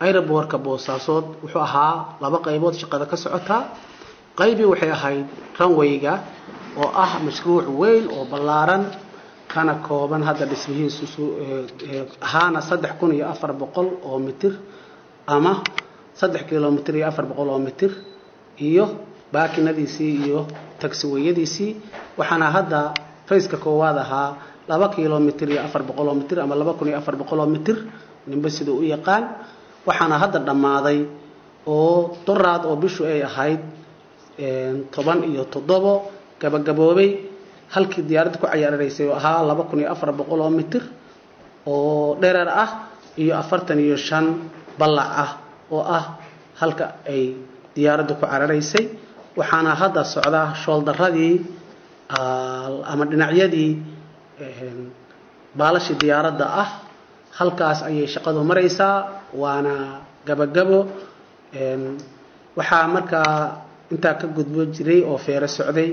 aerobortka boosaasood wuxuu ahaa laba qaybood shaqada ka socotaa qaybii waxay ahayd ranwayga oo ah mashruuc weyn oo ballaaran kana kooban hadda dhismihiisu ahaana saddex kun iyo afar boqol oo mitir ama saddex kilomitr iyo afar boqol oo mitir iyo baakinadiisii iyo tagsiweyadiisii waxaana hadda fayska koowaad ahaa laba kilomitr iyo afar boqol oo mitir ama laba kun iyo afar boqol oo mitir ninba siduu u yaqaan waxaana hadda dhammaaday oo doraad oo bishu ay ahayd toban iyo toddobo gabagaboobay halkii diyaaradda ku cayaaraysay oo ahaa laba kun iyo afar boqol oo mitir oo dhereer ah iyo afartan iyo shan ballac ah oo ah halka ay diyaaradda ku cararaysay waxaana hadda socdaa shooldaradii ama dhinacyadii baalashii diyaaradda ah halkaas ayay shaqadu maraysaa waana gabagabo waxaa markaa intaa ka gudbo jiray oo feero socday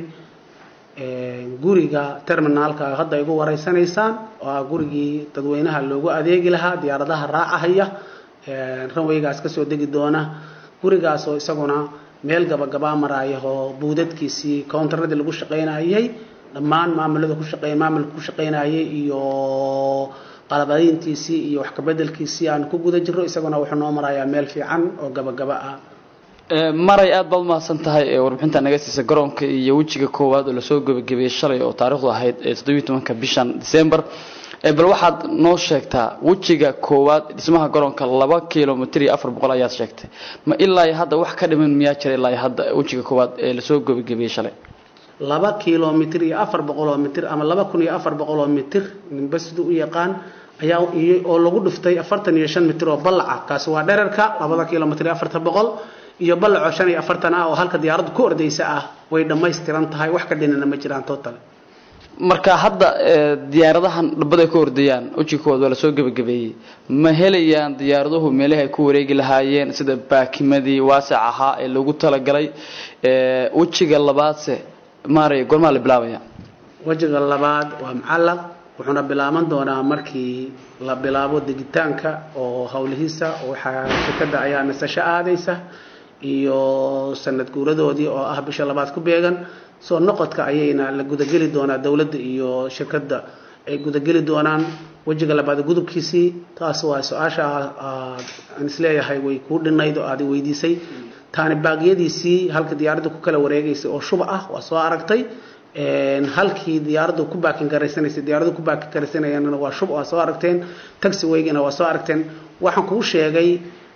guriga terminaalka hadda igu wareysanaysaan oo ah gurigii dadweynaha loogu adeegi lahaa diyaaradaha raacahaya ranwaygaas kasoo degi doona gurigaas oo isaguna meel gabagabaa maraya oo buudadkiisii countaradii lagu shaqaynayay dhammaan maamulada ku shaqeey maamulka ku shaqaynayay iyo qalabadayntiisii iyo wax kabedelkiisii aan ku guda jirro isaguna wuxuu noo marayaa meel fiican oo gabagaba ah maray aad baad umahadsan tahay ee warbixinta naga siisa garoonka iyo wejiga koowaad oo lasoo gebagabeeyey shalay oo taarikhdu ahayd ee toddobiyi tobanka bishan december bal waxaad noo sheegtaa wejiga koowaad dhismaha garoonka laba kilomitr iyo afar boqol ayaad sheegtay ma ilaa hadda wax ka dhiman miyaa jira ilaa hadda wejiga koowaad ee lasoo gebagabeeyey shalay laba kilomitr iyo afar boqol oo mitir ama laba kun iyo afar boqol oo mitir ninba siduu u yaqaan ayaa oo lagu dhuftay afartan iyo shan mitir oo ballaca kaasi waa dherarka labada kilomitr iyo afartan boqol iyo ballacoo shan iyo afartan ah oo halka diyaaraddu ku ordaysa ah way dhammaystiran tahay wax ka dhinana ma jiraan total marka hadda diyaaradahan dhabaday ka ordayaan wejiga koowaad waa lasoo gebagabeeyey ma helayaan diyaaraduhu meelahi ay ku wareegi lahaayeen sida baakimadii waasac ahaa ee loogu talagalay wejiga labaadse maaray gormaa la bilaabaya wejiga labaad waa macallaq wuxuuna bilaaban doonaa markii la bilaabo degitaanka oo howlihiisa waxaa shirkadda ayaa nasasho aadaysa iyo sanad guuradoodii oo ah bisha labaad ku beegan soo noqodka ayayna la gudageli doonaa dowladda iyo shirkadda ay gudageli doonaan wejiga labaad gudubkiisii taas waa su-aasha aan isleeyahay way kuu dhinayd oo aad weydiisay taani baaqyadiisii halka diyaaradda ku kala wareegaysay oo shuba ah waa soo aragtay halkii diyaaraddu ku baakin garaysanaysay diyaaraddu ku baakin garaysanayana waa shub waa soo aragteen taxi waygina waa soo aragteen waxaan kuu sheegay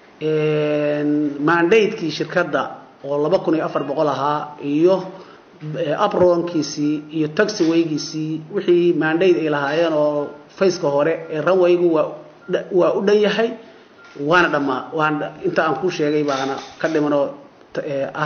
mandatekii shirkadda oo laba kun iyo afar boqol ahaa iyo abronkiisii iyo taxi waygiisii wixii mandate ay lahaayeen oo faceka hore ee ranwaygu waa waa u dhan yahay waana dhammaa waana inta aan kuu sheegay baana ka dhimanoo ah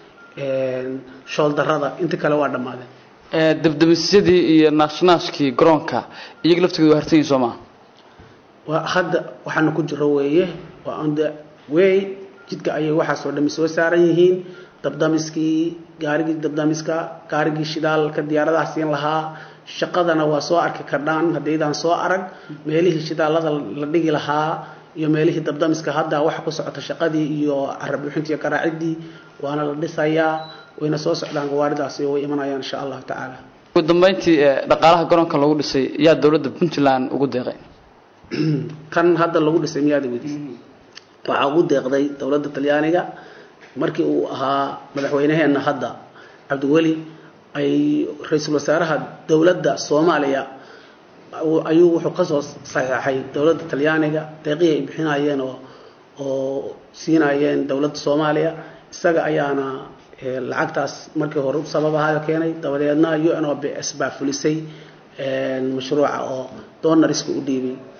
shooldarada inta kale waa dhammaadeen dabdamisyadii iyo naashnaashkii garoonka iyaga laftigooda waa harsan yihin soo maa waa hadda waxaana ku jiro weeye waa on the way jidka ayay waxaasoo dhami soo saaran yihiin dabdamiskii gaarigii dabdamiska gaarigii shidaalka diyaaradaha siin lahaa shaqadana waa soo arki kardhaan haddaydaan soo arag meelihii shidaalada la dhigi lahaa iyo meelihii dabdamiska hadda waxa ku socota shaqadii iyo carabuuxintii iyo garaacidii waana la dhisayaa wayna soo socdaan gawaaridaasi way imanayaan insha allahu tacaala ugu dambeyntii dhaqaalaha garoonka lagu dhisay yaa dowladda puntland ugu deeqay kan hadda lagu dhisay miyaada weydiis waxaa ugu deeqday dowladda talyaaniga markii uu ahaa madaxweynaheenna hadda cabdiweli ay ra-iisul wasaaraha dowladda soomaaliya ayuu wuxuu kasoo saxeexay dowladda talyaaniga deeqihii ay bixinayeen oo oo siinayeen dowladda soomaaliya isaga ayaana lacagtaas markii hore u sababahayo keenay dabadeedna u n o b s baa fulisay mashruuca oo doonariska u dhiibay